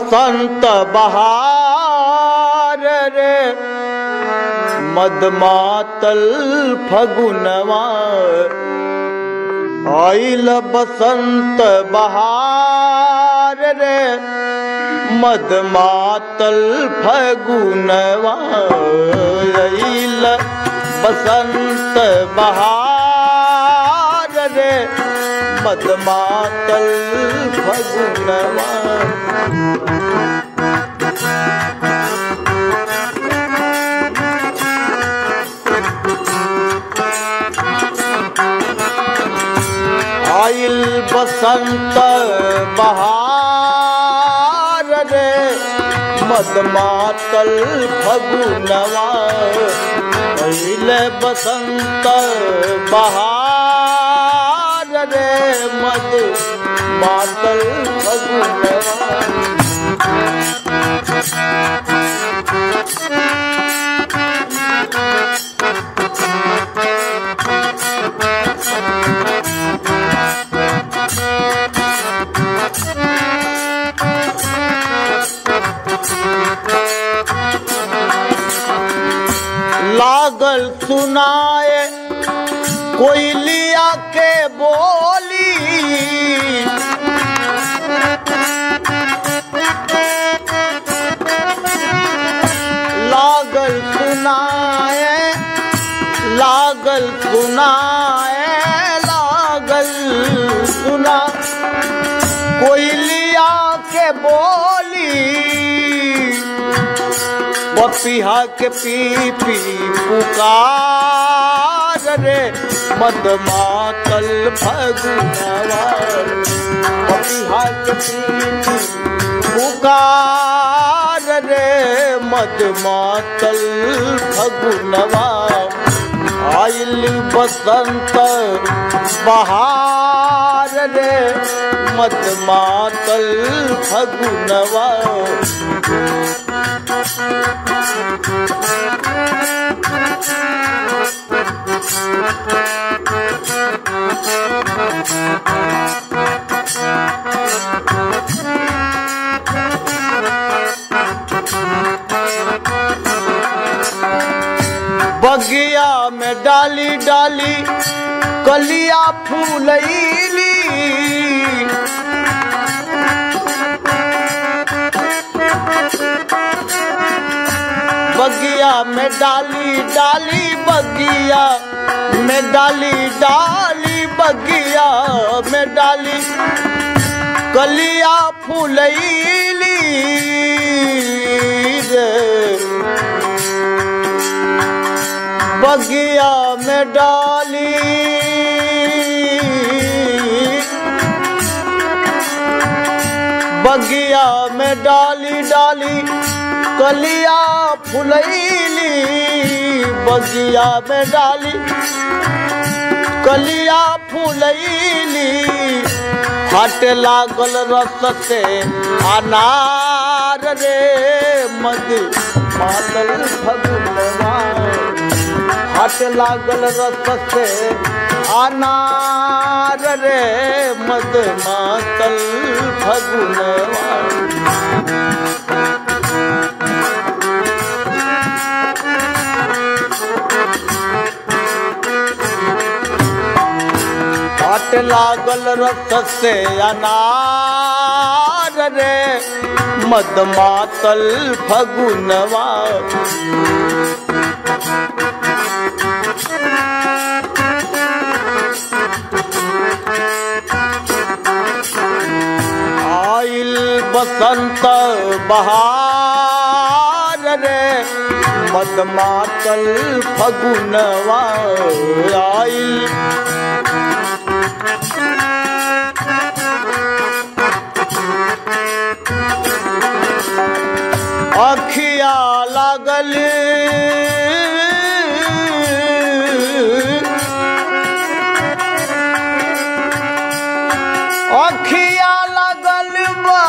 बसंत बहार रे मदमातल फगुनवा आइल बसंत बहार रे मदमातल फगुनवा आइल बसंत बहार रे मदमातल फगुनवा आइल बसंत बहार रे मदमातल फगुनवा आइल बसंत बहार रे मद मातल फगुनवा लागल सुनाए कोई लिया के बोली लागल सुनाए लागल सुनाए लागल सुना कोई लिया के बोली पपिहा के पी पी पुकार रे मदमातल फगुनवा पपिहा के पी पी पुकार रे मदमातल फगुनवा आइल बसंत बहार रे मदमातल फगुनवा बगिया में डाली डाली कलिया फूलैली बगिया में डाली डाली बगिया में डाली डाली बगिया में डाली कलिया फूलैली रे बगिया में डाली बगिया में डाली डाली कलिया फुलैली बगिया में डाली कलिया फुलैली हट लागल रस से अनार रे मद मातल फगुनवा हट लागल रस से अनार रे मद मातल फगुनवा हट लागल रस से अनार रे मद मातल फगुनवा आइल बसंत बहार रे मद मातल फगुनवा आइल अखिया लागल अखिया लागल बा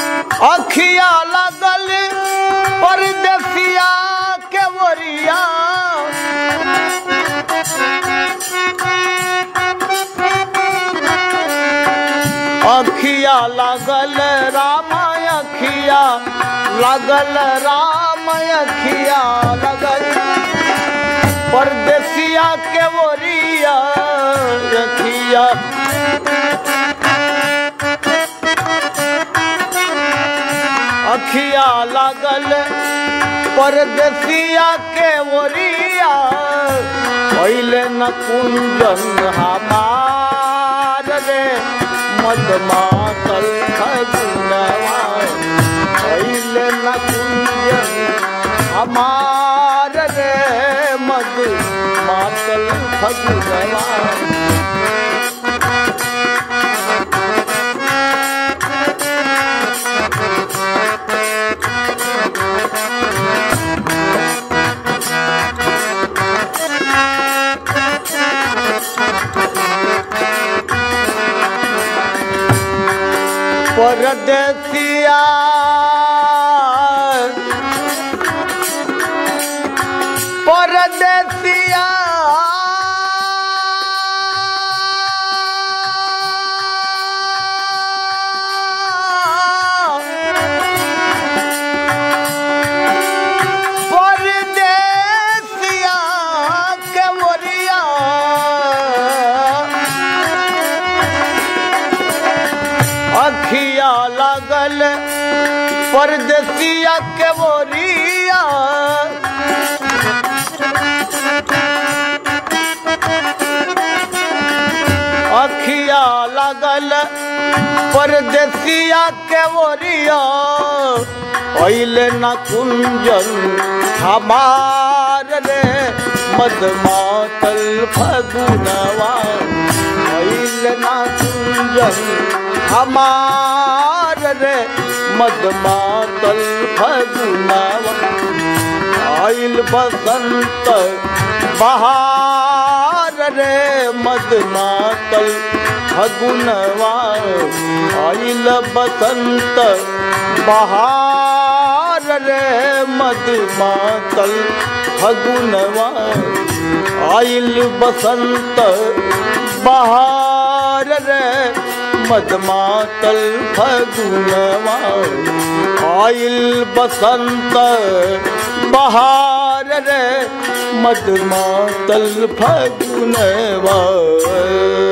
अखिया लगल परदेसिया के वरिया अखिया लागल राम अखिया लागल राम अखिया लागल परदेसिया के बोरिया अखिया अखिया लागल परदेसिया के ओरिया पहले न कुंजन हमार रे मदमातल खजुनवा पहले न कुंजन हमार रे मद मातल खजुनवा परदेसिया परदेसिया परदेसिया के मोरिया अखिया लागल परदेसिया के बोरिया अखिया लागल परदेसिया के बोरिया पहले न कुंजन हमार रे मदमातल फगुनवा पहले न कुंजन हमार रे मदमातल फगुनवा आइल बसंत बहार रे मदमातल फगुनवा आइल बसंत बहार रे मदमातल फगुनवा आइल बसंत बहार रे मदमातल फगुनवा आइल बसंत बहार रे मदमातल फगुनवा